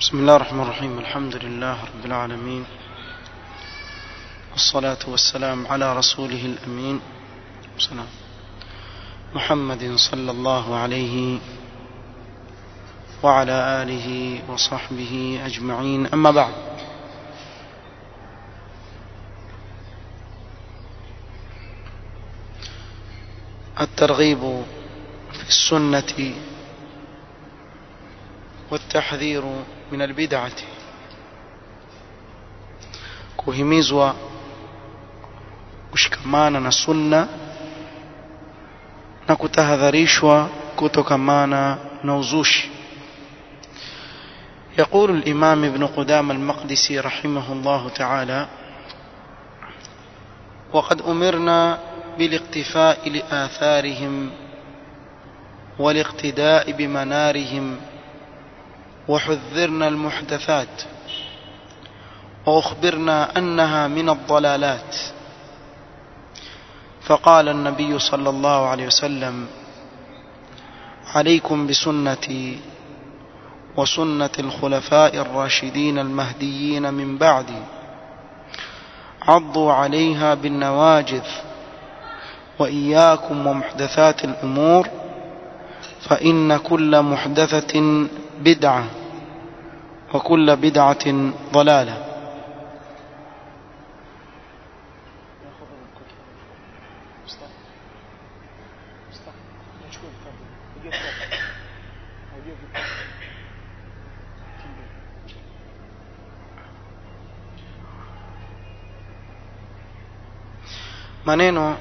بسم الله الرحمن الرحيم الحمد لله رب العالمين والصلاة والسلام على رسوله الأمين سلام محمد صلى الله عليه وعلى آله وصحبه أجمعين أما بعد الترغيب في السنة والتحذير من البدعة kuhimizwa kushikamana na sunna na kutahadharishwa kutokamana na uzushi يقول الإمام ابن قدام المقدسي رحمه الله تعالى وقد أمرنا بالاقتفاء لآثارهم والاقتداء بمنارهم وحذرنا المحدثات وأخبرنا أنها من الضلالات فقال النبي صلى الله عليه وسلم عليكم بسنتي وسنة الخلفاء الراشدين المهديين من بعدي عضوا عليها بالنواجذ وإياكم ومحدثات الأمور فإن كل محدثة بدعة وكل بدعة ضلالة maneno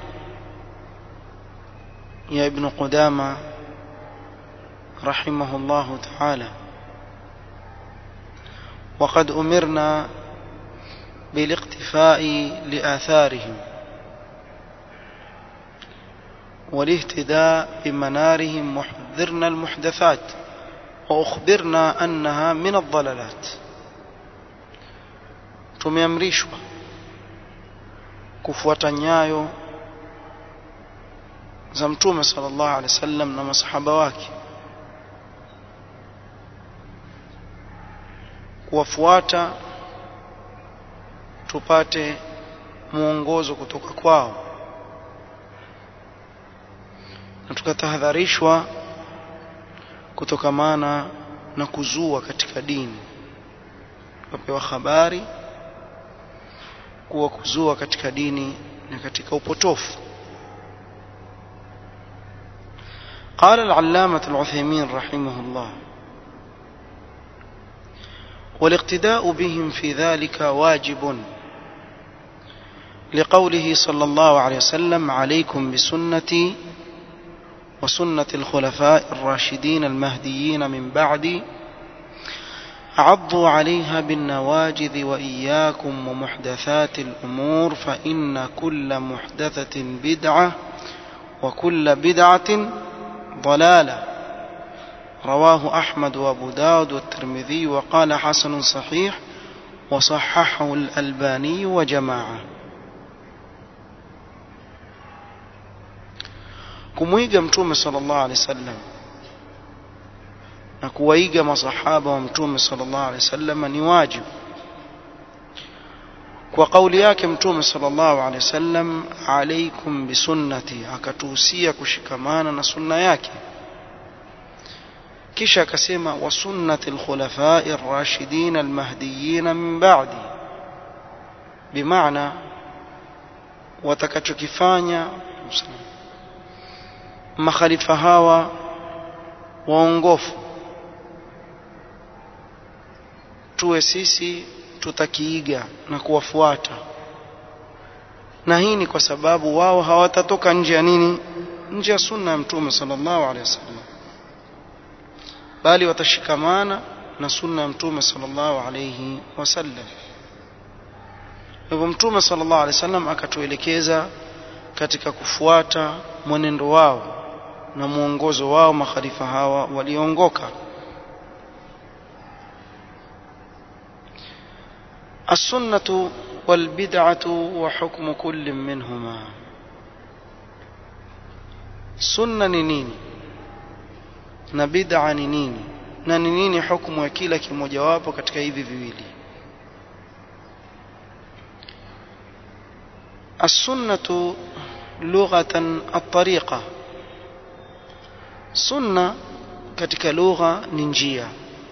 ya ibn Qudama رحمه الله تعالى وقد أمرنا بالاقتفاء لآثارهم والاهتداء بمنارهم وحذرنا المحدثات وأخبرنا أنها من الضلالات tumeamrishwa kufuata nyayo za mtume sallallahu alaihi wasallam na masahaba wake kuwafuata tupate mwongozo kutoka kwao na tukatahadharishwa kutokamana na kuzua katika dini tukapewa habari kuwa kuzua katika dini na katika upotofu قال العلامة العثيمين رحمه الله والاقتداء بهم في ذلك واجب لقوله صلى الله عليه وسلم عليكم بسنتي وسنة الخلفاء الراشدين المهديين من بعدي عضوا عليها بالنواجذ وإياكم ومحدثات الأمور فإن كل محدثة بدعة وكل بدعة ضلالة رواه أحمد وأبو داود والترمذي وقال حسن صحيح وصححه الألباني وجماعة kumwiga mtume sallallahu alaihi wasallam na kuwaiga masahaba wa mtume sallallahu alaihi wasallam ni wajibu kwa kauli yake mtume sallallahu alaihi wasallam alaikum bisunnati akatuhusia kushikamana na sunna yake kisha akasema wa sunnati alkhulafai ar-rashidin al-mahdiyyin min ba'di bimaana watakachokifanya makhalifa hawa waongofu tuwe sisi tutakiiga na kuwafuata na hii ni kwa sababu wao hawatatoka nje ya nini nje ya sunna ya mtume sallallahu alaihi wasallam bali watashikamana na sunna ya mtume sallallahu alayhi wasallam hivyo mtume sallallahu alayhi wasallam akatuelekeza katika kufuata mwenendo wao na mwongozo wao makhalifa hawa waliongoka السنة والبدعة وحكم كل منهما سنة نيني na bid'a ni nini na ni nini hukumu ya kila kimojawapo katika hivi viwili السنة لغة الطريقة سنة katika lugha ni njia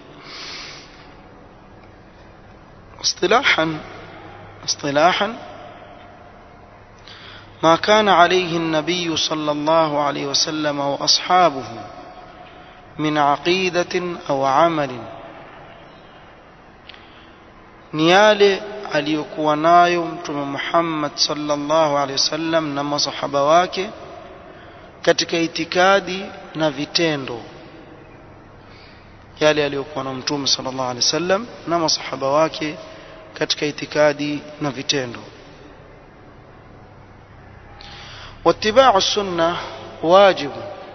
اصطلاحا اصطلاحا ما كان عليه النبي صلى الله عليه وسلم واصحابه من عقيده او عمل ni yale aliyokuwa nayo mtume Muhammad sallallahu alaihi wasallam na masahaba wake katika itikadi na vitendo yale aliyokuwa na mtume sallallahu alaihi wasallam na masahaba wake katika itikadi na vitendo واتباع السنه واجب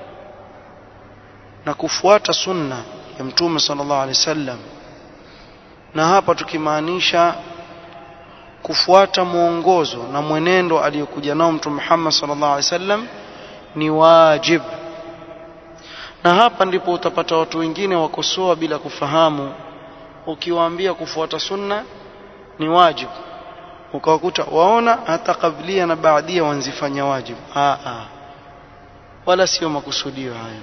na kufuata sunna ya mtume sallallahu alaihi wasallam na hapa tukimaanisha kufuata mwongozo na mwenendo aliyokuja nao mtume Muhammad sallallahu alaihi wasallam ni wajib na hapa ndipo utapata watu wengine wakosoa bila kufahamu ukiwaambia kufuata sunna ni wajibu ukawakuta waona hata kablia na baadia wanzifanya wajibu a a wala sio makusudio hayo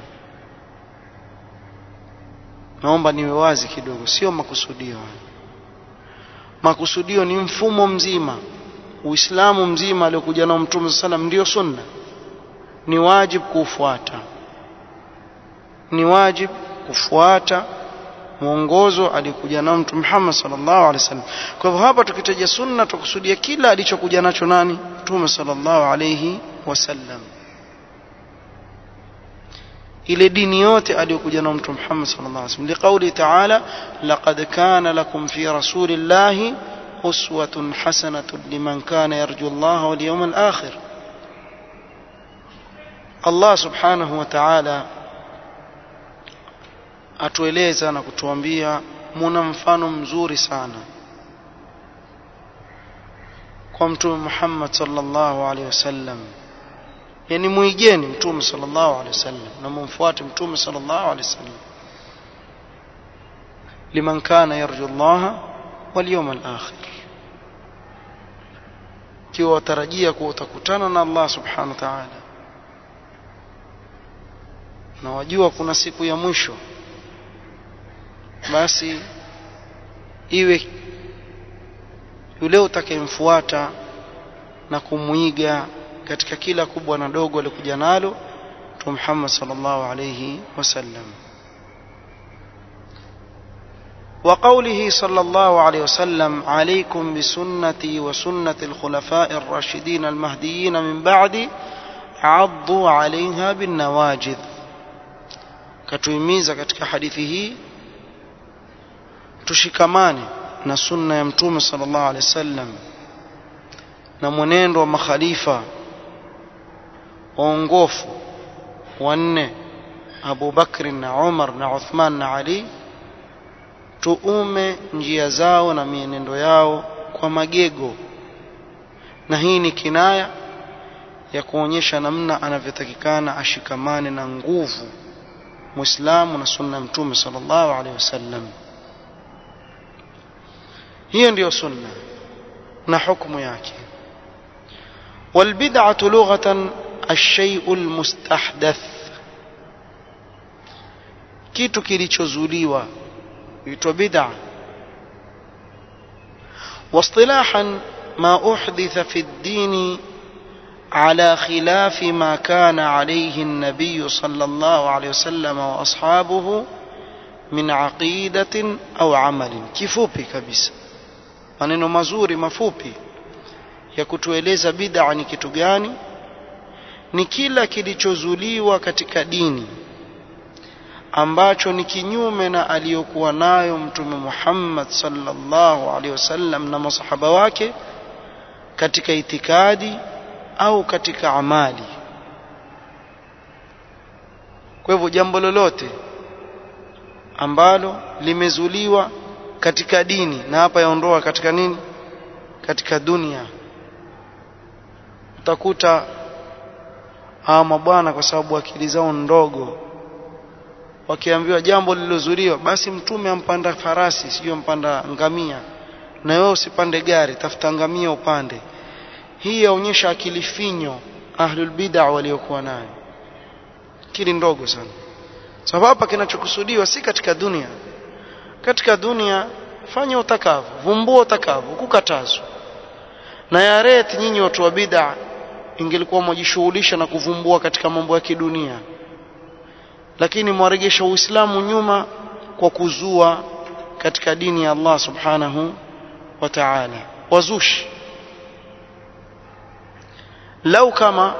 naomba niwe wazi kidogo sio makusudio hayo makusudio ni mfumo mzima uislamu mzima aliokuja nao mtume sallam ndio sunna ni wajibu kufuata ni wajibu kufuata mwongozo alikuja nao mtume Muhammad sallallahu alaihi wasallam kwa hivyo hapa tukitaja sunna tukusudia kila alichokuja nacho nani mtume sallallahu alaihi wasallam ile dini yote aliyokuja nao mtume Muhammad sallallahu alaihi wasallam liqauli ta'ala laqad kana lakum fi rasulillahi uswatun hasanatun liman kana yarju Allah wal yawmal akhir Allah subhanahu wa ta'ala atueleza na kutuambia muna mfano mzuri sana kwa mtume Muhammad sallallahu alaihi wasallam yani muigeni mtume sallallahu alaihi wasallam na mumfuate mtume sallallahu alaihi wasallam liman kana yarju Allah wal yawm al akhir kiwa watarajia kuwa utakutana na Allah subhanahu wa ta'ala na wajua kuna siku ya mwisho basi iwe yule utakayemfuata na kumwiga katika kila kubwa na dogo alikuja nalo Mtume Muhammad sallallahu alayhi wasallam وقوله صلى الله عليه وسلم عليكم بسنتي وسنة الخلفاء الراشدين المهديين من بعدي عضوا عليها بالنواجذ كتويميزا katika hadithi hii tushikamane na sunna ya mtume sallallahu alaihi wasallam na mwenendo wa makhalifa waongofu wanne Abu Bakr na Umar na Uthman na Ali tuume njia zao na mienendo yao kwa magego na hii ni kinaya ya kuonyesha namna anavyotakikana ashikamane na nguvu Muislamu na sunna ya mtume sallallahu alaihi wasallam hiyo ndiyo sunna na hukumu yake والبدعة لغة الشيء المستحدث kitu kilichozuliwa huitwa bid'a واصطلاحا ما أحدث في الدين على خلاف ما كان عليه النبي صلى الله عليه وسلم وأصحابه من عقيدة أو عمل kifupi kabisa maneno mazuri mafupi ya kutueleza bid'a ni kitu gani ni kila kilichozuliwa katika dini ambacho ni kinyume na aliyokuwa nayo mtume Muhammad sallallahu alaihi wasallam na masahaba wake katika itikadi au katika amali kwa hivyo jambo lolote ambalo limezuliwa katika dini na hapa yaondoa katika nini katika dunia utakuta hawa mabwana kwa sababu akili zao ndogo wakiambiwa jambo lililozuliwa basi mtume ampanda farasi sio ampanda ngamia na wewe usipande gari tafuta ngamia upande hii yaonyesha akili finyo ahlul bid'a waliokuwa nayo akili ndogo sana sababu hapa kinachokusudiwa si katika dunia katika dunia fanya utakavyo vumbua utakavyo kukatazwa na yaret nyinyi watu wa bid'a ingelikuwa mwajishughulisha na kuvumbua katika mambo ya kidunia lakini mwaregesha uislamu nyuma kwa kuzua katika dini ya Allah subhanahu wa ta'ala wazushi lau kama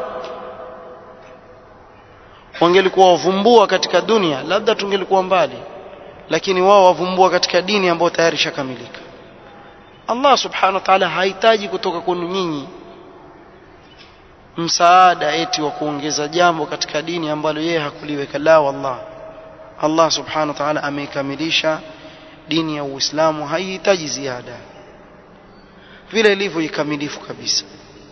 wangelikuwa wavumbua katika dunia labda tungelikuwa mbali lakini wao wavumbua katika dini ambayo tayari ishakamilika Allah subhanahu wa ta'ala hahitaji kutoka kwenu nyinyi msaada eti wa kuongeza jambo katika dini ambalo yeye hakuliweka la wallah Allah subhanahu wa ta'ala ameikamilisha dini ya Uislamu haihitaji ziada vile ilivyo ikamilifu kabisa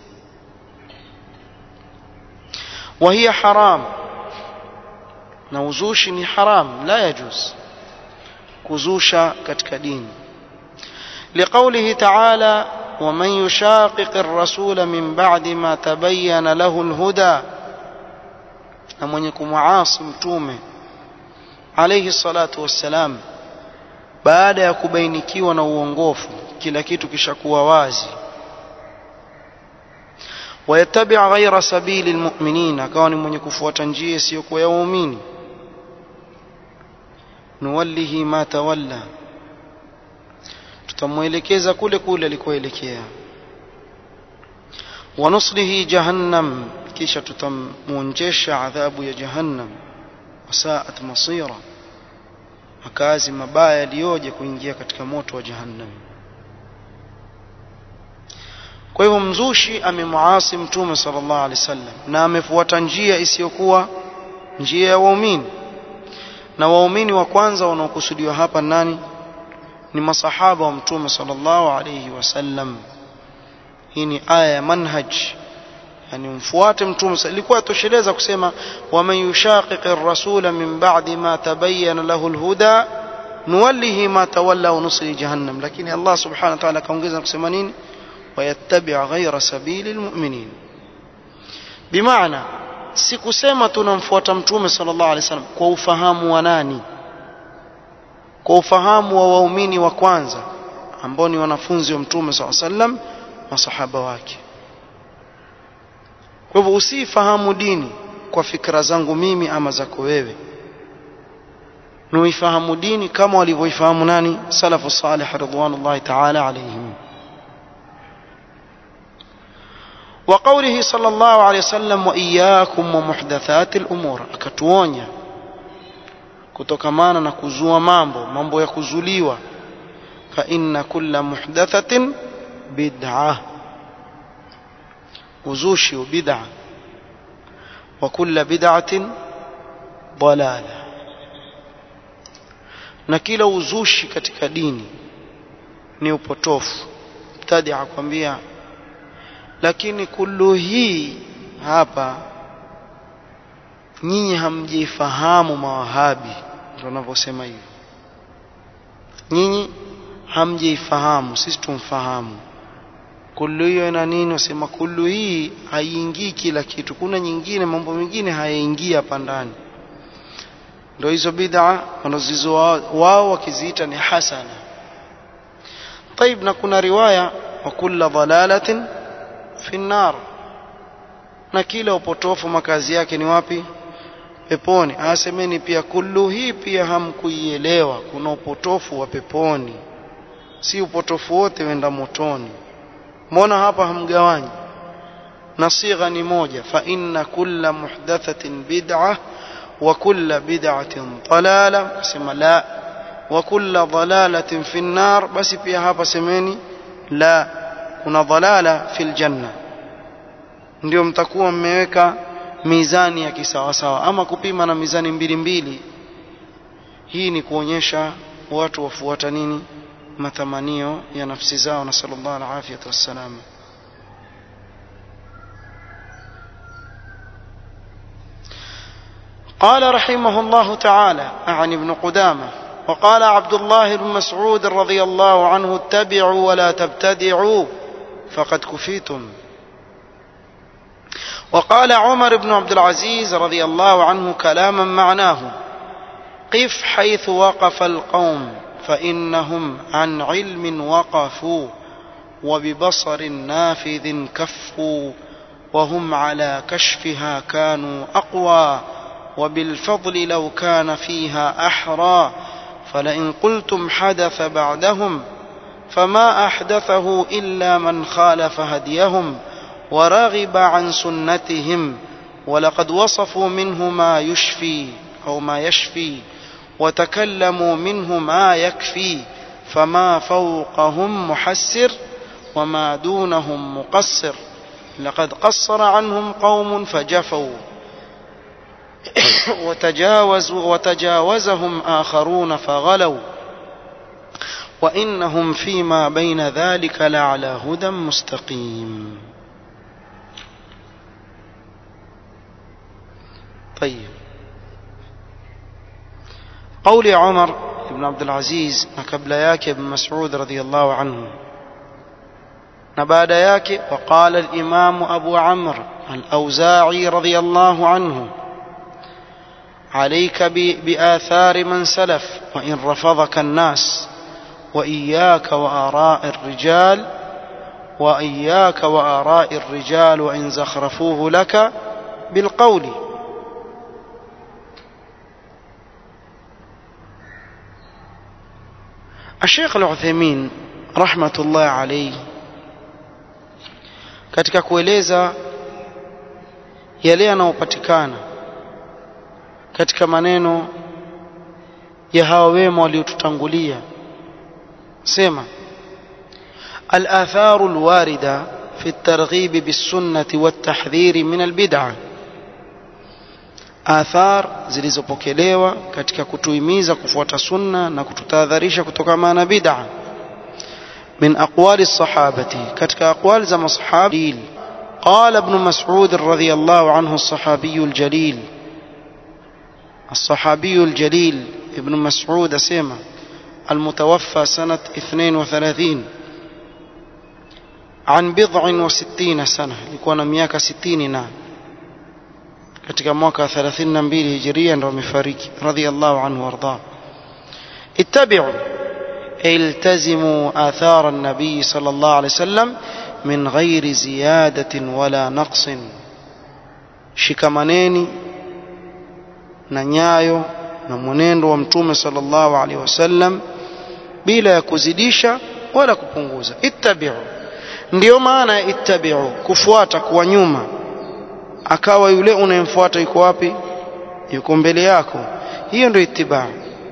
وهي حرام na uzushi ni haram la yajuz kuzusha katika dini لقوله تعالى ومن يشاقق الرسول من بعد ما تبين له الهدى na mwenye kumuasi mtume alayhi salatu wassalam baada ya kubainikiwa na uongofu kila kitu kishakuwa wazi wayattabi' ghayra sabili almu'minin akawa ni mwenye kufuata njia isiyokuwa ya waumini nuwallihi ma tawalla tutamwelekeza kule kule alikoelekea wanuslihi jahannam kisha tutamuonjesha adhabu ya jahannam wasaat masira makazi mabaya yaliyoje kuingia katika moto wa jahannam kwa hivyo mzushi amemuasi mtume sallallahu alaihi wasallam na amefuata njia isiyokuwa njia ya waumini na waumini wa kwanza wanaokusudiwa hapa nani ni masahaba wa mtume sallallahu alayhi wasallam hii ni aya ya manhaj yani mfuate mtume ilikuwa tosheleza kusema waman yushaqiq ar-rasula min ba'di ma tabayyana lahu al-huda nuwallihi ma tawalla wa nusli jahannam lakini Allah subhanahu wa ta'ala kaongeza kusema nini wayattabi' ghayra sabili al-mu'minin bimaana sikusema tunamfuata mtume sallallahu alayhi wasallam kwa ufahamu wa nani kwa ufahamu wa waumini wa kwanza ambao ni wanafunzi wa mtume SAW sallam masahaba wake kwa hivyo usifahamu dini kwa fikra zangu mimi ama zako wewe nuifahamu dini kama walivyoifahamu nani salafu salih ridwanullahi ta'ala alayhim وقوله صلى الله عليه وسلم وإياكم ومحدثات الأمور akatuonya kutokamana na kuzua mambo mambo ya kuzuliwa fa inna kulla muhdathatin bid'ah uzushi wa bid'a wa kulla bid'atin dalala na kila uzushi katika dini ni upotofu mtadi akwambia lakini kullu hii hapa nyinyi hamjifahamu mawahabi ndio wanavyosema hivyo nyinyi hamjifahamu sisi tumfahamu kullu hiyo ina nini wasema kullu hii haiingii kila kitu kuna nyingine mambo mengine hayaingii hapa ndani ndio hizo bid'a wanazizo wao wakiziita ni hasana طيب na kuna riwaya wa kullu dhalalatin fi nar na kila upotofu makazi yake ni wapi peponi asemeni pia kullu hii pia hamkuielewa kuna upotofu wa peponi si upotofu wote wenda motoni mbona hapa hamgawanyi na sigha ni moja fa inna kulla muhdathatin bid'ah wa kulla bid'atin dalala sema la wa kulla dalalatin fi nar basi pia hapa semeni la kuna dalala fil janna ndio mtakuwa mmeweka mizani ya kisawasawa ama kupima na mizani mbili mbili hii ni kuonyesha watu wafuata nini matamanio ya nafsi zao na sallallahu alaihi wasallam قال رحمه الله تعالى أعني ابن قدامة وقال عبد الله بن مسعود رضي الله عنه اتبعوا ولا تبتدعوا فقد كفيتم وقال عمر بن عبد العزيز رضي الله عنه كلاما معناه قف حيث وقف القوم فإنهم عن علم وقفوا وببصر نافذ كفوا وهم على كشفها كانوا أقوى وبالفضل لو كان فيها أحرى فلئن قلتم حدث بعدهم فما أحدثه إلا من خالف هديهم ورغب عن سنتهم ولقد وصفوا منه ما يشفي أو ما يشفي وتكلموا منه ما يكفي فما فوقهم محسر وما دونهم مقصر لقد قصر عنهم قوم فجفوا وتجاوزوا وتجاوزهم آخرون فغلوا وإنهم فيما بين ذلك لعلى هدى مستقيم طيب قول عمر بن عبد العزيز قبل ياك بن مسعود رضي الله عنه نباد ياك وقال الإمام أبو عمرو الأوزاعي رضي الله عنه عليك بآثار من سلف وإن رفضك الناس وإياك وآراء الرجال وإياك وآراء الرجال وإن زخرفوه لك بالقول الشيخ العثيمين رحمة الله عليه katika kueleza yale yanayopatikana katika maneno ya hawa wema waliotutangulia sema الآثار الواردة في الترغيب بالسنة والتحذير من البدعة آثار zilizopokelewa katika kutuhimiza kufuata sunna na kututahadharisha kutokana na bid'a من أقوال الصحابة كتك أقوال زم صحابي قال ابن مسعود رضي الله عنه الصحابي الجليل الصحابي الجليل ابن مسعود سيما المتوفى سنة 32 عن بضع وستين سنة لكون مياك ستين نعم katika mwaka 32 hijiria ndo amefariki radhiallahu anhu warda ittabi'u التزموا آثار النبي صلى الله عليه وسلم من غير زيادة ولا نقص shikamaneni na nyayo na mwenendo wa mtume sallallahu alaihi wasallam bila ya kuzidisha wala kupunguza ittabi'u ndiyo maana ya ittabi'u kufuata kuwa nyuma akawa yule unayemfuata yuko wapi yuko mbele yako hiyo ndio itibaa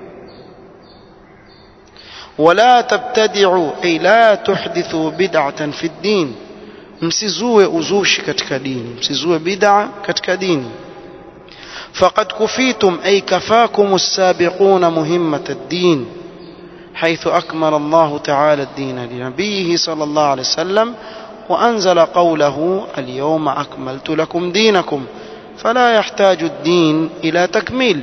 ولا تبتدعوا أي لا تحدثوا بدعة في الدين msizue uzushi katika dini msizue bid'a katika dini faqad kufitum ay kafakum as-sabiquna muhimmat ad-din حيث أكمل الله تعالى الدين لنبيه صلى الله عليه وسلم وأنزل قوله اليوم أكملت لكم دينكم فلا يحتاج الدين إلى تكميل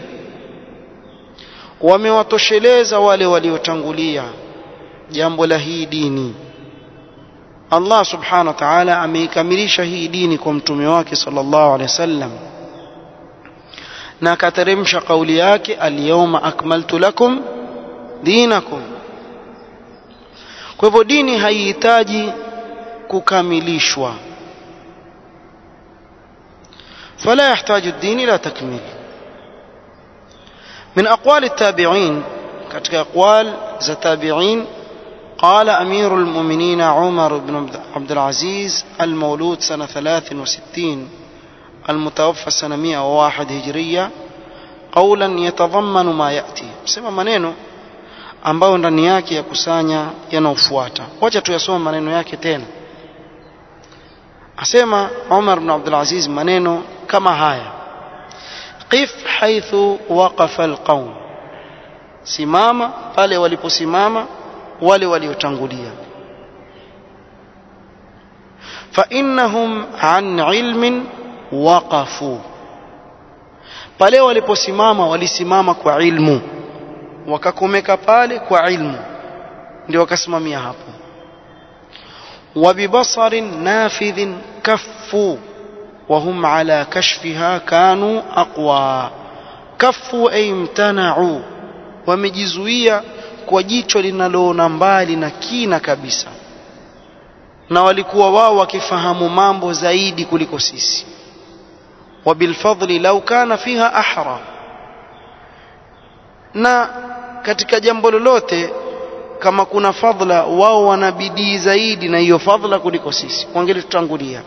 wamewatosheleza wale waliotangulia jambo la hii dini Allah subhanahu wa ta'ala ameikamilisha hii dini kwa mtume wake sallallahu alaihi wasallam na akateremsha kauli yake alyawma akmaltu lakum dinakum kwa hivyo dini haihitaji kukamilishwa فلا يحتاج الدين إلى تكميل من أقوال التابعين كتك أقوال ذا تابعين قال أمير المؤمنين عمر بن عبد العزيز المولود سنة 63 المتوفى سنة 101 هجرية قولا يتضمن ما يأتي سمع maneno ambayo ndani yake ya kusanya yanaofuata wacha tuyasome maneno yake tena asema Umar ibn Abdul Aziz maneno kama haya qif haithu waqafa alqaum simama pale waliposimama wale waliotangulia fa innahum an ilmin waqafu pale waliposimama walisimama kwa ilmu wakakomeka pale kwa ilmu ndio wakasimamia hapo وببصر نافذ كفوا وهم على كشفها كانوا أقوى كفوا أي امتنعوا wamejizuia kwa jicho linaloona mbali na kina kabisa na walikuwa wao wakifahamu mambo zaidi kuliko sisi wabilfadli lau kana fiha ahra na katika jambo lolote kama kuna fadhla wao wana bidii zaidi na hiyo fadhla kuliko sisi wangelitutangulia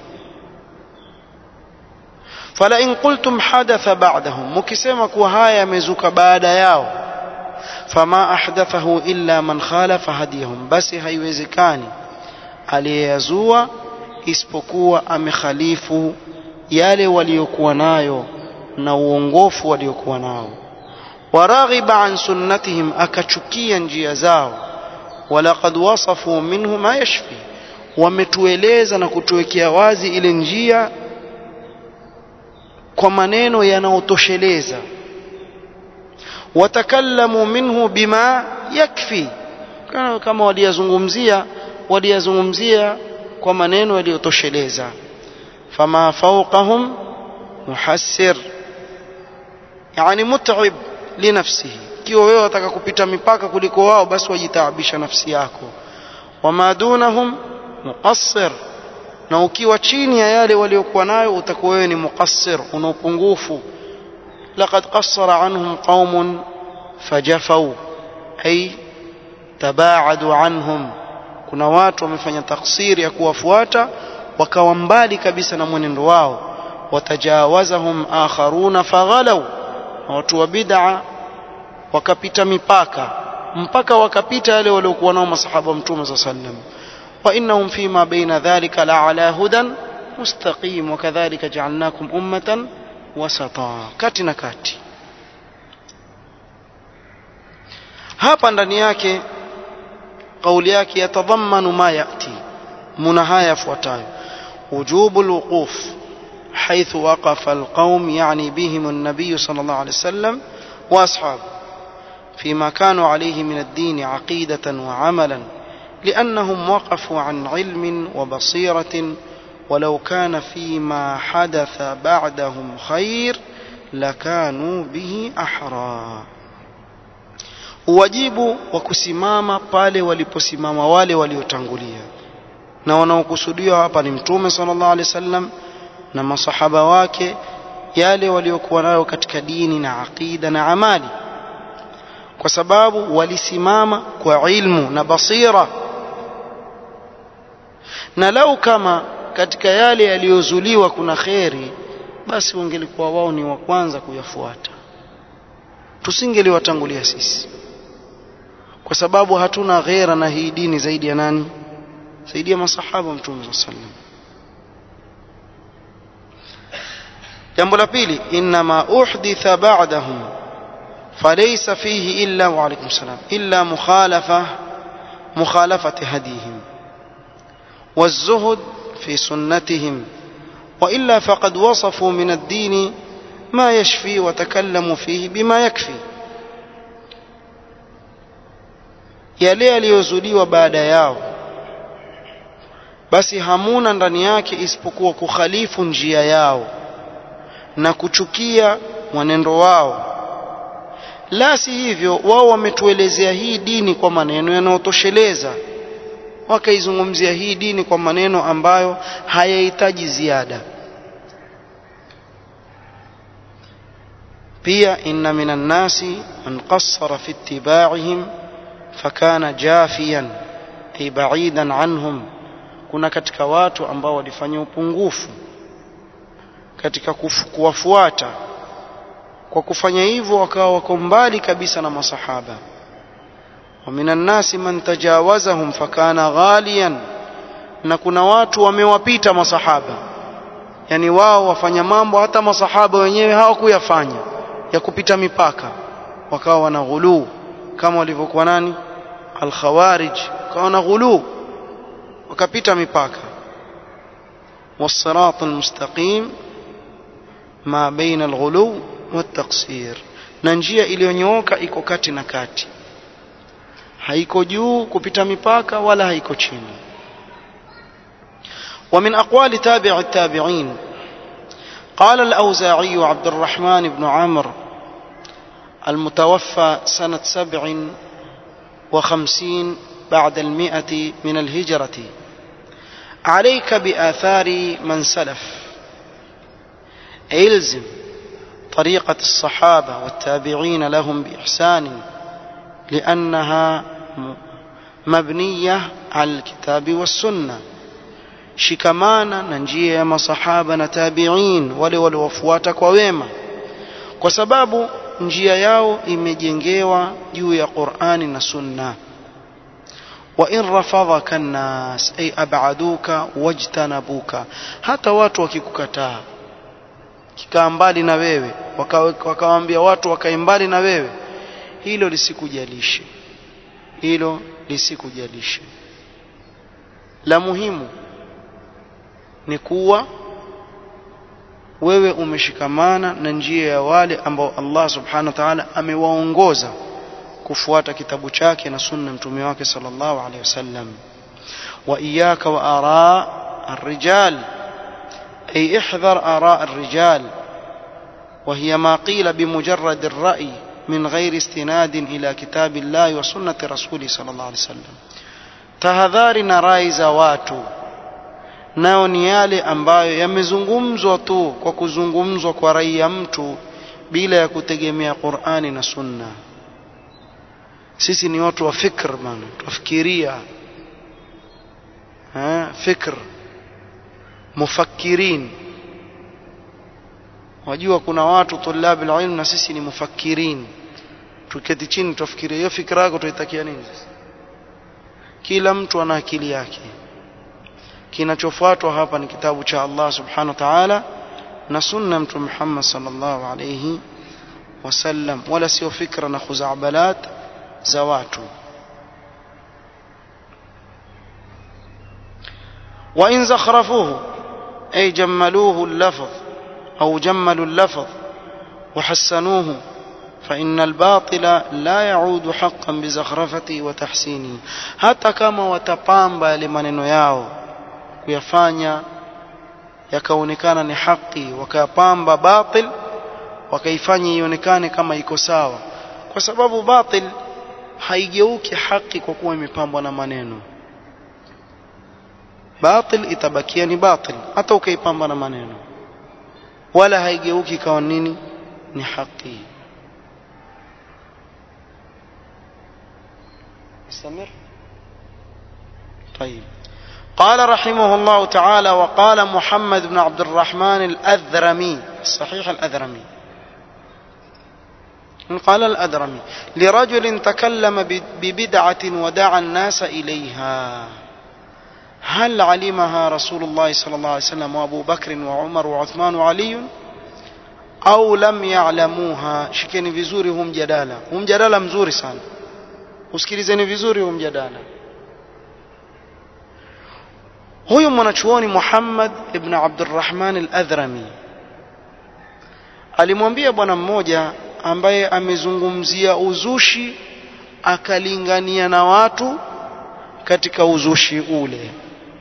fala in qultum hadatha ba'dahum mukisema kuwa haya yamezuka baada yao fama ahdathahu illa man khalafa hadiyahum basi haiwezekani aliyeyazua isipokuwa amekhalifu yale waliokuwa nayo na uongofu waliokuwa nao waraghiba an sunnatihim akachukia njia zao walaqad wasafu minhu ma yashfi wametueleza na kutuwekea wazi ile njia kwa maneno yanayotosheleza watakallamu minhu bima yakfi kama waliyazungumzia waliyazungumzia kwa maneno yaliyotosheleza fama fawqahum muhassir yani mut'ib linafsihi ikiwa wewe wataka kupita mipaka kuliko wao basi wajitaabisha nafsi yako wama dunahum muqassir na ukiwa chini ya yale waliokuwa nayo utakuwa wewe ni muqassir una upungufu laqad qassara anhum qaumun fajafau ay tabaadu anhum kuna watu wamefanya taksiri ya kuwafuata wakawa mbali kabisa na mwenendo wao watajawazahum akharuna faghalaw na watu wa bid'a wakapita mipaka mpaka wakapita yale waliokuwa nao masahaba wa mtume صلى الله عليه وسلم وانهم فيما بين ذلك لعلى هدى مستقيم وكذلك جعلناكم امه وسطا kati na kati hapa ndani yake kauli yake yatadhammanu ma yati muna haya yafuatayo wujubu alwuquf حيث وقف القوم يعني بهم النبي صلى الله عليه وسلم واصحابه فيما كانوا عليه من الدين عقيده وعملا لانهم وقفوا عن علم وبصيره ولو كان فيما حدث بعدهم خير لكانوا به احرى uwajibu wa kusimama pale waliposimama wale waliotangulia na wanaokusudiwa hapa ni mtume sallallahu alaihi wasallam na masahaba wake yale waliokuwa nayo katika dini na aqida na amali kwa sababu walisimama kwa ilmu na basira na lau kama katika yale yaliyozuliwa kuna kheri basi wangelikuwa wao ni wa kwanza kuyafuata tusingeliwatangulia sisi kwa sababu hatuna ghera na hii dini zaidi ya nani zaidi ya masahaba mtume saa sallam jambo la pili inma uhditha ba'dahum فليس فيه إلا وعليكم السلام إلا مخالفة مخالفة هديهم والزهد في سنتهم وإلا فقد وصفوا من الدين ما يشفي وتكلموا فيه بما يكفي yale yaliyozuliwa baada yao basi hamuna ndani yake isipokuwa kukhalifu njia yao na kuchukia mwenendo wao la si hivyo wao wametuelezea hii dini kwa maneno yanayotosheleza wakaizungumzia hii dini kwa maneno ambayo hayahitaji ziada pia inna minan nasi man qassara fi ittiba'ihim fakana jafiyan ay ba'idan anhum kuna katika watu ambao walifanya upungufu katika kuwafuata kwa kufanya hivyo wakawa wako mbali kabisa na masahaba wa minan nasi man tajawazahum fakana ghaliyan na kuna watu wamewapita masahaba yani wao wafanya mambo hata masahaba wenyewe hawakuyafanya ya kupita mipaka wakawa wana ghuluu kama walivyokuwa nani al-khawarij wakawa na ghuluu wakapita mipaka والصراط المستقيم ما بين الغلو والتقصير na njia iliyonyooka iko kati na kati haiko juu kupita mipaka wala haiko chini ومن أقوال تابع التابعين قال الأوزاعي عبد الرحمن بن عمرو المتوفى سنة سبع وخمسين بعد المئة من الهجرة عليك بآثار من سلف الزم طريقة الصحابة والتابعين لهم بإحسان لأنها مبنية على الكتاب والسنة shikamana na njia ya masahaba na tabiin wale waliowafuata kwa wema kwa sababu njia yao imejengewa juu ya Qur'ani na Sunna wa in rafadhaka an-nas ay ab'aduka wajtanabuka hata watu wakikukataa kikaa mbali na wewe wakawaambia watu wakae mbali na wewe hilo lisikujalishe hilo lisikujalishe la muhimu ni kuwa wewe umeshikamana na njia ya wale ambao Allah subhanahu wa ta'ala amewaongoza kufuata kitabu chake na sunna mtume wake sallallahu alaihi wasallam wa iyyaka wa ara الرجال أي احذر آراء الرجال وهي ما قيل بمجرد الرأي من غير استناد إلى كتاب الله وسنة رسوله صلى الله عليه وسلم تهذارنا رايز واتو nao ni yale ambayo yamezungumzwa tu kwa kuzungumzwa kwa rai ya mtu bila ya kutegemea Qur'ani na Sunna. Sisi ni watu wa fikr bana, tufikiria eh, fikr mufakirin. Wajua kuna watu tulabi ilmu na sisi ni mufakirin. Tuketi chini tufikirie hiyo fikra yako tuitakia nini sasa? Kila mtu ana akili yake kinachofuatwa hapa ni kitabu cha Allah subhanahu wa ta'ala na sunna mtume Muhammad sallallahu alayhi wasallam wala sio fikra na khuzabalat za watu wa in zakhrafuhu ay jammaluhu al-lafz au jammalu al-lafz wa hassanuhu فإن الباطل لا يعود حقا بزخرفته وتحسينه حتى كما وتقامبا لمنن yao kuyafanya yakaonekana ni haki wakayapamba batil wakaifanya ionekane kama iko sawa kwa sababu batil haigeuki haki kwa kuwa imepambwa na maneno batil itabakia ni batil hata ukaipamba na maneno wala haigeuki kawa nini ni haki استمر طيب قال رحمه الله تعالى وقال محمد بن عبد الرحمن الأذرمي صحيح الأذرمي قال الأذرمي لرجل تكلم ببدعة ودعا الناس إليها هل علمها رسول الله صلى الله عليه وسلم وأبو بكر وعمر وعثمان وعلي أو لم يعلموها شكني vizuri hum jadala hum jadala mzuri sana usikilizeni vizuri hum jadala huyu mwanachuoni Muhammad ibn Abdurrahman al-Adhrami alimwambia bwana mmoja ambaye amezungumzia uzushi akalingania na watu katika uzushi ule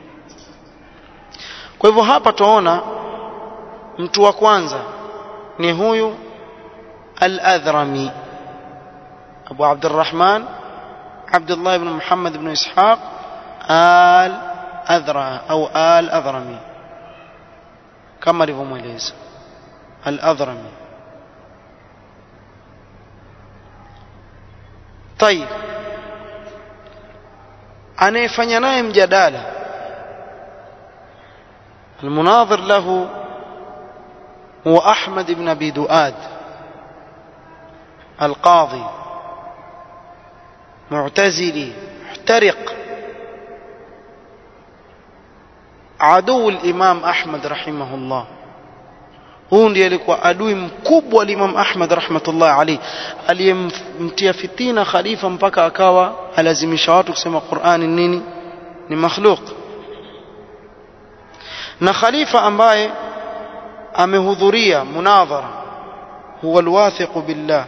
kwa hivyo hapa tunaona mtu wa kwanza ni huyu al-Adhrami Abu Abdurrahman Abdullah ibn Muhammad ibn Ishaq al أذرع أو آل أذرمي كما alivyomweleza الأذرمي طيب anayefanya naye mjadala المناظر له هو أحمد بن أبي دؤاد القاضي معتزلي محترق عدو الإمام أحمد رحمه الله huu ndiye alikuwa adui mkubwa wa Imam Ahmad rahmatullah alayhi aliyemtia fitina khalifa mpaka akawa alazimisha watu kusema Qur'ani nini ni makhluq na khalifa ambaye amehudhuria munadhara هو الواثق بالله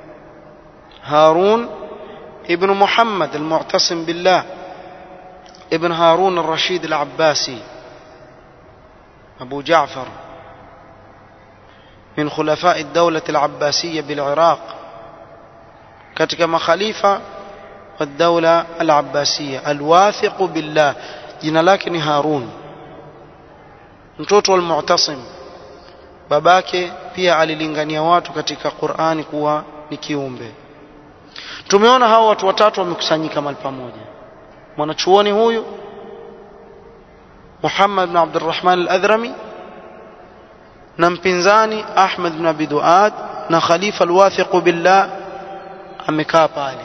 هارون ابن محمد المعتصم بالله ابن هارون الرشيد العباسي أبو جعفر من خلفاء الدولة العباسية بالعراق katika makhalifa wa daula al-abbasiyya al-wathiq billah jina lake ni Harun mtoto wa al-mu'tasim babake pia alilingania watu katika Qur'ani kuwa ni kiumbe tumeona hao watu watatu wamekusanyika mahali pamoja mwanachuoni huyu Muhammad bin Abdurrahman al-Adhrami na mpinzani Ahmad bin Abi Duad na khalifa al-wathiq billah amekaa pale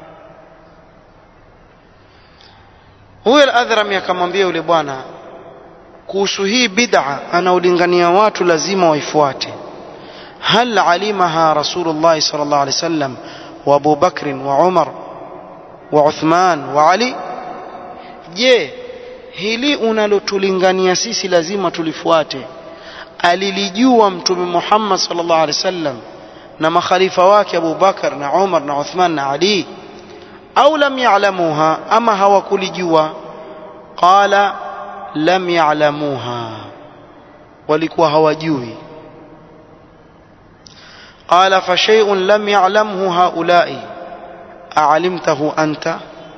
huyo al-Adhrami akamwambia yule bwana kuhusu hii bid'a anaolingania watu lazima waifuate hal alimaha rasulullah sallallahu alaihi wasallam wa Abu Bakr wa Umar wa Uthman wa Ali je hili unalotulingania sisi lazima tulifuate alilijua mtume Muhammad sallallahu alaihi wasallam na makhalifa wake Abu Bakar na Umar na Uthman na Ali au lam ya'lamuha ama hawakulijua qala lam ya'lamuha walikuwa hawajui qala fa shay'un lam ya'lamhu haula'i a'alimtahu anta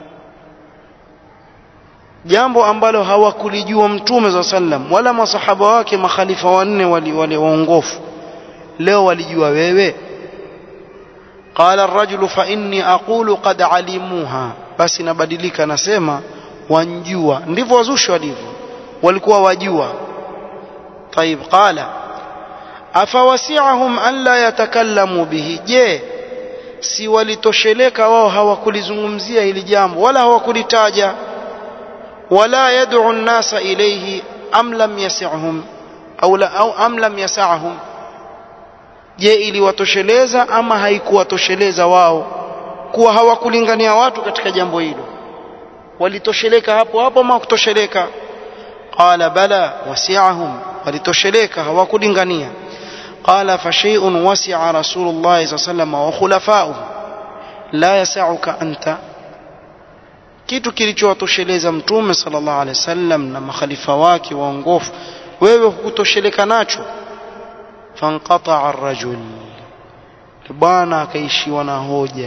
jambo ambalo hawakulijua mtume za sallam wala masahaba wake makhalifa wanne wale wale waongofu leo walijua wewe qala ar-rajulu fa inni aqulu qad alimuha basi nabadilika nasema wanjua ndivyo wazushi walivyo walikuwa wajua طيب قال afawasi'ahum an la yatakallamu bihi je si walitosheleka wao hawakulizungumzia hili jambo wala hawakulitaja wala yad'u an-nasa ilayhi am lam yas'hum au la au am lam yas'hum je iliwatosheleza ama haikuwatosheleza wao kuwa hawakulingania watu katika jambo hilo walitosheleka hapo hapo ama kutosheleka qala bala wasi'ahum walitosheleka hawakulingania qala fa shay'un wasi'a rasulullah sallallahu alayhi wasallam wa khulafa'uhu la yas'uka anta kitu kilichowatosheleza mtume sallallahu alaihi wasallam na makhalifa wake waongofu wewe hukutosheleka nacho fanqata'a ar-rajul bwana akaishiwa na hoja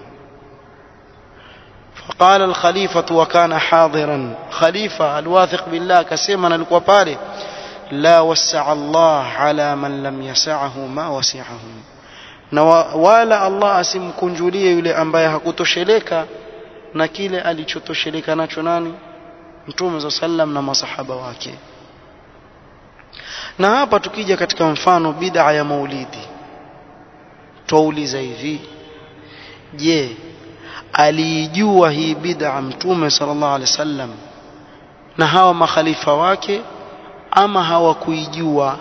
فقال الخليفة وكان حاضرا خليفة الواثق بالله كسيما نلقوا بالي لا وسع الله على من لم يسعه ما وسعه na wala Allah asimkunjulie yule ambaye hakutosheleka na kile alichotosheleka nacho nani mtume za sallam na masahaba wake na hapa tukija katika mfano bid'a ya maulidi twauliza hivi je aliijua hii bid'a mtume sallallahu alaihi wasallam na hawa makhalifa wake ama hawakuijua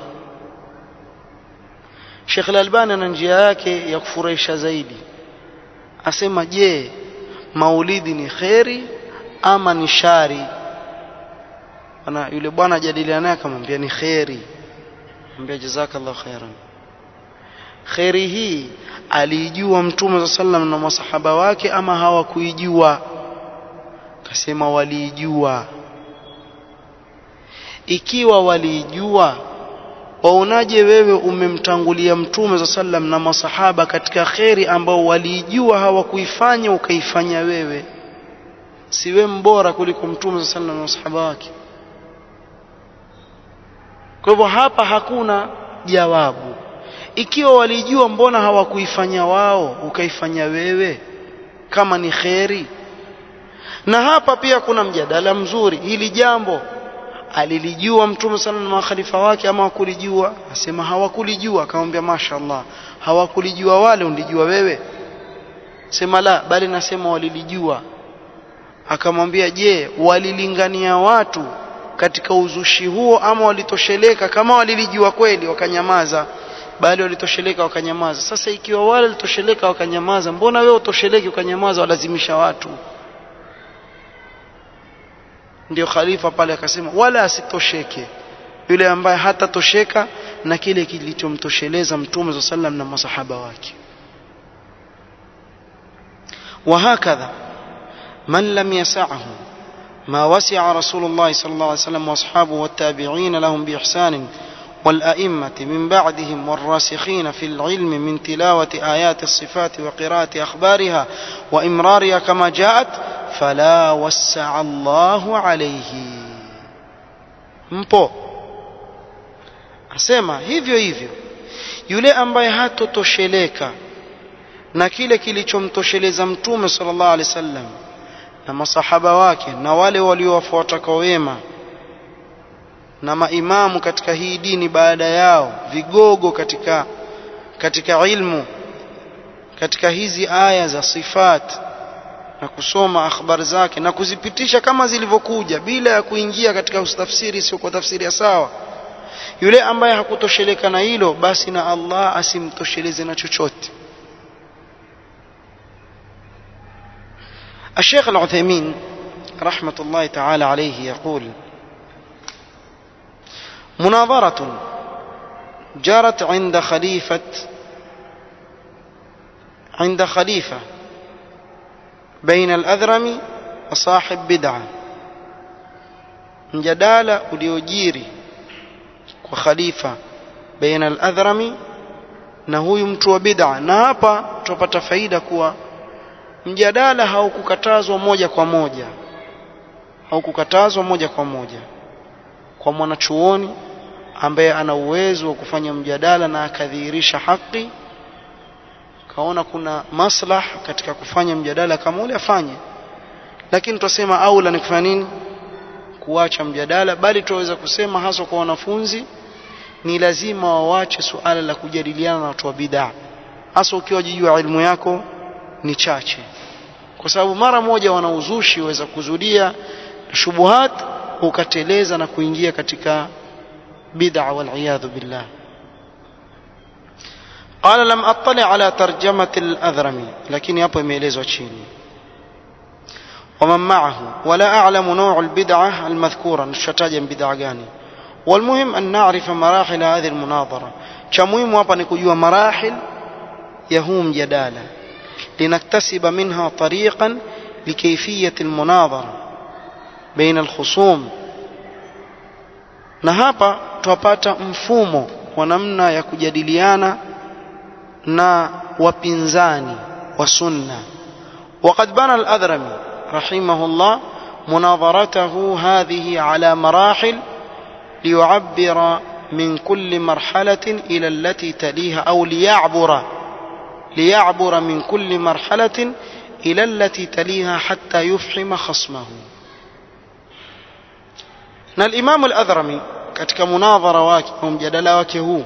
Sheikh Al-Albani ana njia yake ya kufurahisha zaidi asema je maulidi ni kheri ama ni shari ana yule bwana jadiliana naye akamwambia ni kheri mwambia jazakallahu khairan kheri hii aliijua mtume wa sallam na masahaba wake ama hawakuijua akasema waliijua ikiwa waliijua waonaje wewe umemtangulia mtume wa sallam na masahaba katika kheri ambao waliijua hawakuifanya ukaifanya wewe siwe mbora kuliko mtume wa sallam na masahaba wake kwa hivyo hapa hakuna jawabu ikiwa walijua mbona hawakuifanya wao ukaifanya wewe kama ni kheri na hapa pia kuna mjadala mzuri hili jambo alilijua mtume sana na makhalifa wake ama hawakulijua asema hawakulijua akamwambia mashaallah hawakulijua wale ulijua wewe sema la bali nasema walilijua akamwambia je walilingania watu katika uzushi huo ama walitosheleka kama walilijua kweli wakanyamaza bali walitosheleka wakanyamaza sasa ikiwa wale walitosheleka wakanyamaza mbona wewe utosheleki ukanyamaza walazimisha watu ndio khalifa pale akasema wala asitosheke yule ambaye hatatosheka na kile kilichomtosheleza mtume صلى الله عليه وسلم na masahaba wake وهكذا من لم يسعه ما وسع رسول الله صلى الله عليه وسلم واصحابه والتابعين لهم باحسان والائمه من بعدهم والراسخين في العلم من تلاوه ايات الصفات وقراءه اخبارها وامرارها كما جاءت فلا وسع الله عليه mpo asema hivyo hivyo yule ambaye hatotosheleka na kile kilichomtosheleza mtume sallallahu alaihi wasallam na masahaba wake na wale waliowafuata kwa wema na maimamu katika hii dini baada yao vigogo katika katika ilmu katika hizi aya za sifat na kusoma akhbar zake na kuzipitisha kama zilivyokuja bila ya kuingia katika utafsiri sio kwa tafsiri ya sawa yule ambaye hakutosheleka na hilo basi na Allah asimtosheleze na chochote الشيخ العثيمين رحمة الله تعالى عليه يقول مناظرة جرت عند خليفة عند خليفة بين الأذرم وصاحب بدعة mjadala uliojiri kwa khalifa baina al-adhrami na huyu mtu wa bid'a na hapa tupata faida kuwa mjadala haukukatazwa moja kwa moja haukukatazwa moja kwa moja kwa mwanachuoni ambaye ana uwezo wa kufanya mjadala na akadhihirisha haki kaona kuna maslah katika kufanya mjadala kama ule afanye lakini tutasema aula ni kufanya nini kuacha mjadala bali tuweza kusema hasa kwa wanafunzi ni lazima wawache suala la kujadiliana na watu wa bid'a hasa ukiwa jijua ilmu yako ni chache kwa sababu mara moja wanauzushi waweza kuzudia shubuhat ukateleza na kuingia katika bid'a wal iyadhu billah قال لم اطلع على ترجمه الاذرمي لكن hapo imeelezwa chini ومن معه ولا اعلم نوع البدعه المذكوره نشتاج بدعه gani والمهم ان نعرف مراحل هذه المناظره cha muhimu hapa ni kujua marahil ya huu mjadala لنكتسب منها طريقا لكيفيه المناظره بين الخصوم na hapa twapata mfumo wa namna ya kujadiliana na wapinzani wa sunna وقد بنى الأذرمي رحمه الله مناظرته هذه على مراحل ليعبر من كل مرحلة إلى التي تليها أو ليعبر ليعبر من كل مرحلة إلى التي تليها حتى يفحم خصمه na الإمام الأذرمي katika munadhara wake au mjadala wake huu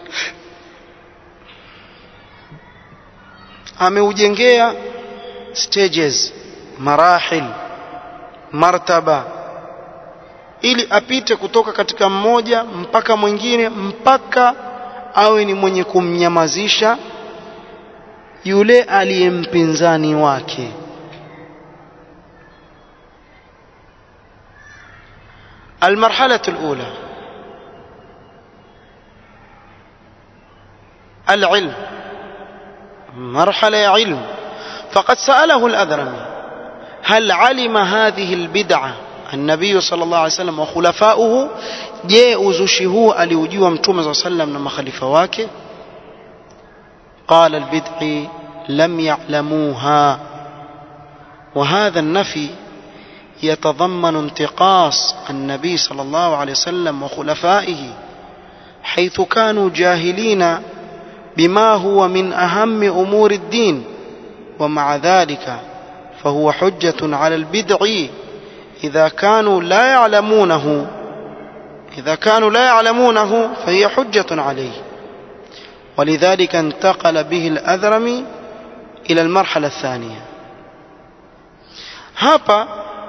ameujengea stages marahil martaba ili apite kutoka katika mmoja mpaka mwingine mpaka awe ni mwenye kumnyamazisha yule aliyempinzani wake المرحلة الأولى العلم مرحلة علم فقد سأله الأذرمي هل علم هذه البدعة النبي صلى الله عليه وسلم وخلفاؤه je uzushi huu aliujua mtume saa sallam na makhalifa wake قال البدع لم يعلموها وهذا النفي يتضمن انتقاص النبي صلى الله عليه وسلم وخلفائه حيث كانوا جاهلين بما هو من اهم امور الدين ومع ذلك فهو حجه على البدع اذا كانوا لا يعلمونه اذا كانوا لا يعلمونه فهي حجه عليه ولذلك انتقل به الاذرمي الى المرحله الثانيه hapa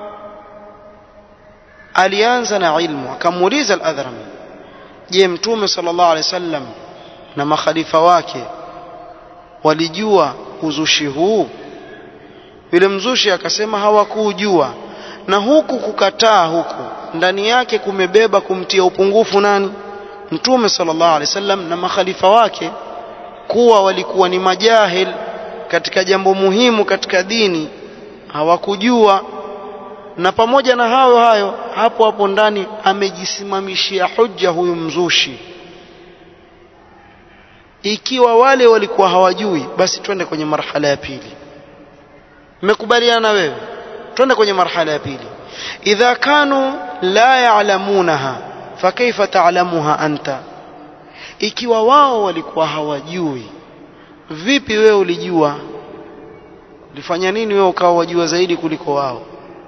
alianza na ilmu akamuuliza al-adhrami je mtume sallallahu alaihi wasallam na makhalifa wake walijua uzushi huu yule mzushi akasema hawakujua na huku kukataa huku ndani yake kumebeba kumtia upungufu nani mtume sallallahu alaihi wasallam na makhalifa wake kuwa walikuwa ni majahil katika jambo muhimu katika dini hawakujua na pamoja na hayo hayo hapo hapo ndani amejisimamishia hujja huyu mzushi ikiwa wale walikuwa hawajui basi twende kwenye marhala ya pili mmekubaliana wewe twende kwenye marhala ya pili idha kanu la ya'lamunaha fakaifa ta'lamuha anta ikiwa wao walikuwa hawajui vipi wewe ulijua ulifanya nini wewe ukawa wajua zaidi kuliko wao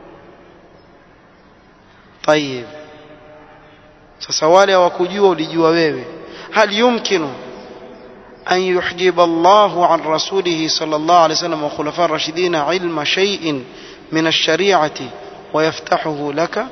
طيب sasa wale hawakujua ulijua wewe hal yumkinu أن يحجب الله عن رسوله صلى الله عليه وسلم وخلفاء الراشدين علم شيء من الشريعة ويفتحه لك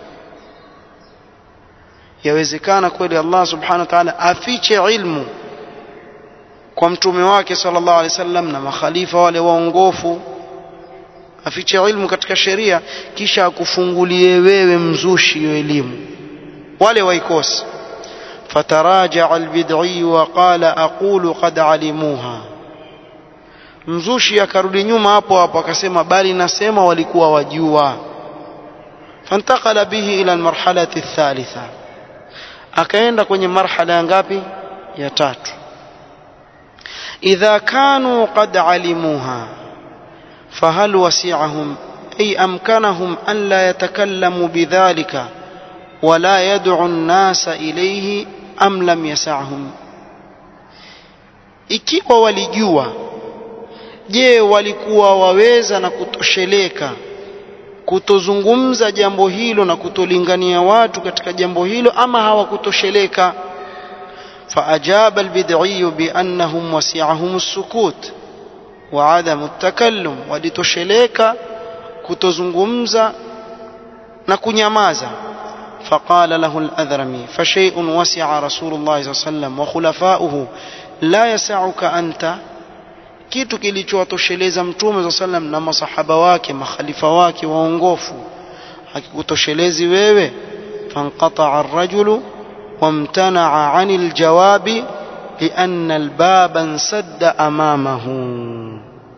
yawezekana kweli Allah subhanahu wa ta'ala afiche ilmu kwa mtume wake sallallahu alaihi wasallam na makhalifa wale waongofu afiche ilmu katika sheria kisha akufungulie wewe mzushi hiyo elimu wale waikosi فتراجع البدعي وقال أقول قد علموها mzushi akarudi nyuma hapo hapo akasema bali nasema walikuwa wajua fantakala bihi ila almarhalati thalitha akaenda kwenye marhala ya ngapi ya tatu idha kanu qad alimuha fahal wasi'ahum ay amkanahum an la yatakallamu bidhalika ولا يدعو الناس إليه أم لم يسعهم ikiwa walijua je walikuwa waweza na kutosheleka kutozungumza jambo hilo na kutolingania watu katika jambo hilo ama hawakutosheleka faajaba albid'i biannahum wasi'ahum as-sukut wa 'adam at-takallum walitosheleka kutozungumza na kunyamaza فقال له الأذرمي فشيء وسع رسول الله صلى الله عليه وسلم وخلفاؤه لا يسعك أنت kitu kilichowatosheleza mtume za sallam na masahaba wake makhalifa wake waongofu hakikutoshelezi wewe fanqataa arrajulu wamtanaa ani ljawabi lianna albaba nsadda amamahu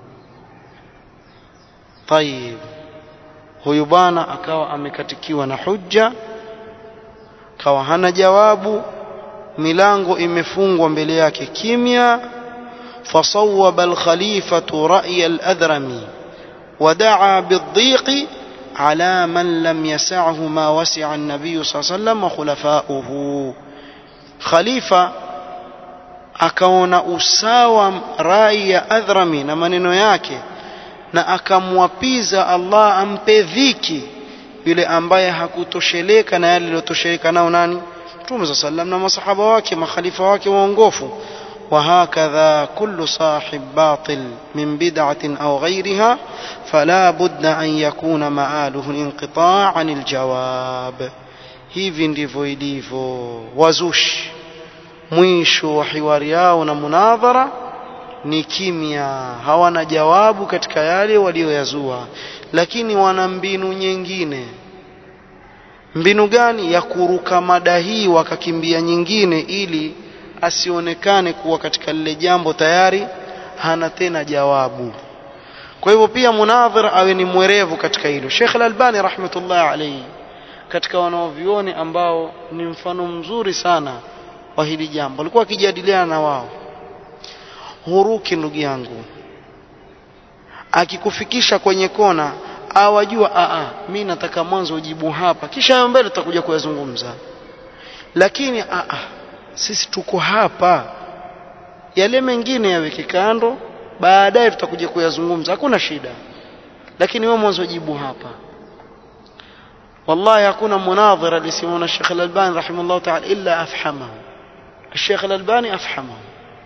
tayib huyu bwana akawa amekatikiwa na hujja kawa hana jawabu milango imefungwa mbele yake kimya فصوب الخليفة رأي الأذرمي ودعا بالضيق على من لم يسعه ما وسع النبي صلى الله عليه وسلم وخلفاؤه خليفة akaona usawa rai ya adhrami na maneno yake na akamwapiza Allah ampe dhiki yule ambaye hakutosheleka na yale aliyotosheleka nao nani Mtume صلى الله na masahaba wake makhalifa wake waongofu وهكذا كل صاحب باطل من بدعة أو غيرها فلا بد أن يكون مآله الانقطاع عن الجواب hivi ndivyo ilivyo wazushi mwisho wa hiwari yao na munadhara ni kimya hawana jawabu katika yale walioyazua lakini wana mbinu nyingine mbinu gani ya kuruka mada hii wakakimbia nyingine ili asionekane kuwa katika lile jambo tayari hana tena jawabu kwa hivyo pia munadhir awe ni mwerevu katika hilo Sheikh Al-Albani rahmatullah alayhi katika wanaovioni ambao ni mfano mzuri sana wa hili jambo alikuwa akijadiliana na wao huruki ndugu yangu akikufikisha kwenye kona awajua a a mimi nataka mwanzo ujibu hapa kisha hayo mbele tutakuja kuyazungumza lakini a a sisi tuko hapa yale mengine yaweke kando baadaye tutakuja kuyazungumza hakuna shida lakini wewe mwanzo jibu hapa والله hakuna munadhira alisimama Sheikh Al-Albani rahimahullah ta'ala illa afhamahu Sheikh Al-Albani afhamahu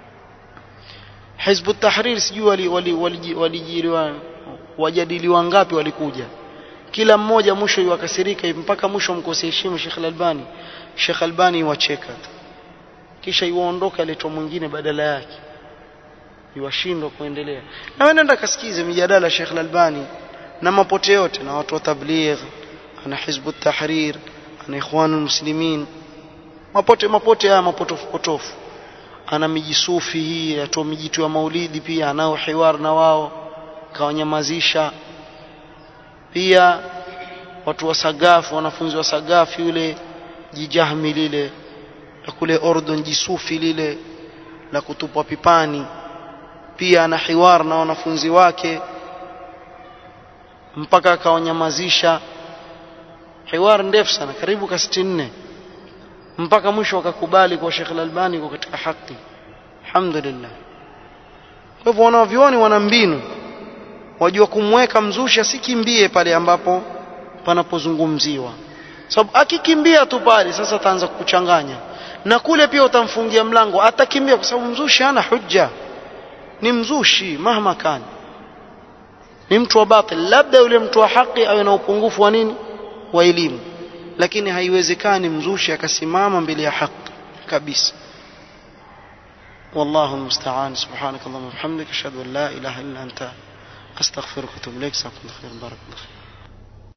Hizb at-Tahrir sijui wali walijiriwa wajadiliwa ngapi walikuja kila mmoja mwisho yuwakasirika mpaka mwisho mkose heshima Sheikh Al-Albani Sheikh Albani wacheka kisha iwaondoka aletwa mwingine badala yake iwashindwa kuendelea na wewe nenda kasikize mijadala Sheikh Al-Albani na mapote yote na watu wa tabligh ana hizbu tahrir ana ikhwanul muslimin mapote mapote haya mapotofu potofu ana mijisufi hii atoa mijitu ya maulidi pia anao hiwar na wao kawanyamazisha pia watu wa Sagafu wanafunzi wa Sagafu yule jijahmi lile la kule Ordon jisufi lile la kutupwa pipani pia ana hiwar na wanafunzi wake mpaka akawanyamazisha hiwar ndefu sana karibu ka 64 mpaka mwisho wakakubali kwa Sheikh Al-Albani kwa katika haki alhamdulillah kwa hivyo wanavyuoni wana mbinu wajua kumweka mzusha sikimbie pale ambapo panapozungumziwa sababu akikimbia tu pale sasa ataanza kukuchanganya na kule pia utamfungia mlango atakimbia kwa sababu mzushi hana hujja ni mzushi mahma kan ni mtu wa batil labda yule mtu wa haki awe na upungufu wa nini wa elimu lakini haiwezekani mzushi akasimama mbele ya haki kabisa والله المستعان سبحانك اللهم وبحمدك اشهد ان لا اله الا انت استغفرك واتوب اليك جزاكم الله خير بارك الله فيك